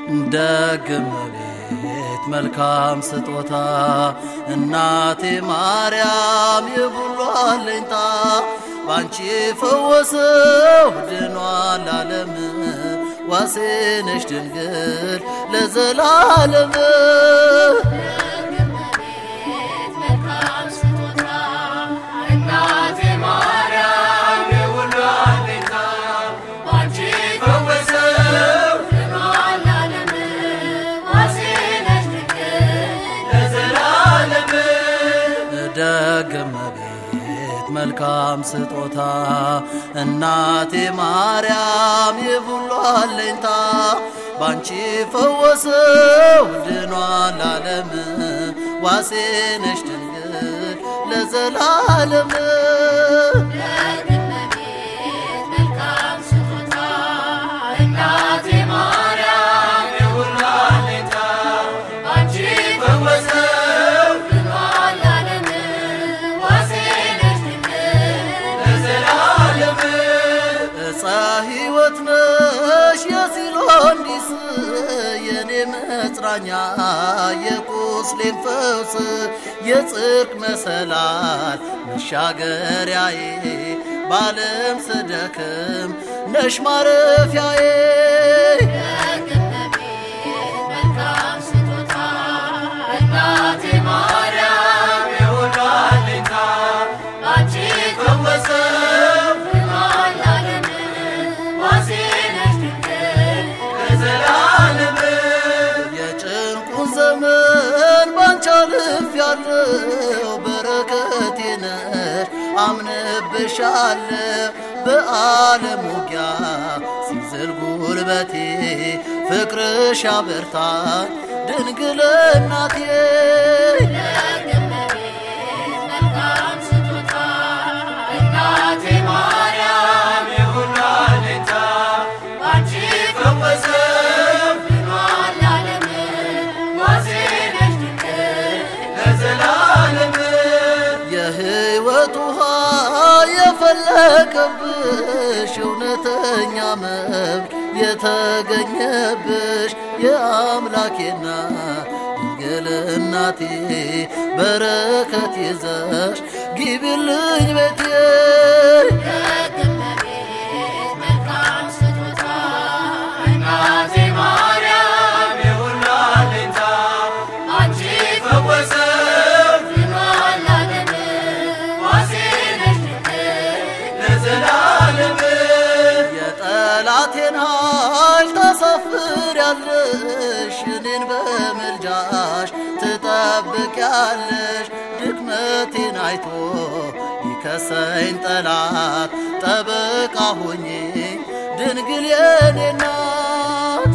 ደግም ቤት መልካም ስጦታ እናቴ ማርያም የሁሉ አለኝታ ባንቺ ፈወሰው ድኗል ዓለም ዋሴ ነሽ ድንግል ለዘላለም ደግም ቤት መልካም ስጦታ እናቴ ማርያም የሁሉ አለኝታ ባንቺ ፈወሰው ድኗል ዓለም ዋሴ ነሽ ድንግል ለዘላለም ዕፀ ሕይወት ነሽ የሲሎንዲስ የኔ መጽናኛ የቁስሌን ፈውስ የጽድቅ መሰላል መሻገሪያዬ ባለም ስደክም ነሽ ማረፊያዬ የጭንቁን ዘመን ባንቺ አልፌያለሁ በረከቴ ነሽ አምንብሻለሁ በዓለም ውጊያ ሲዝል ጉልበቴ ፍቅርሽ አበርታኝ ድንግል እናቴ የሕይወት ውሃ የፈለቀብሽ እውነተኛ መብት የተገኘብሽ የአምላኬና ድንግል እናቴ በረከት ይዘሽ ግቢልኝ ቤቴ የጠላቴን ኃይል ታሳፍሪያለሽ እኔን በምልጃሽ ትጠብቂያለሽ ድክመቴን አይቶ ይከሰኝ ጠላት ጠበቃ ሆኜ ድንግል የኔ ናት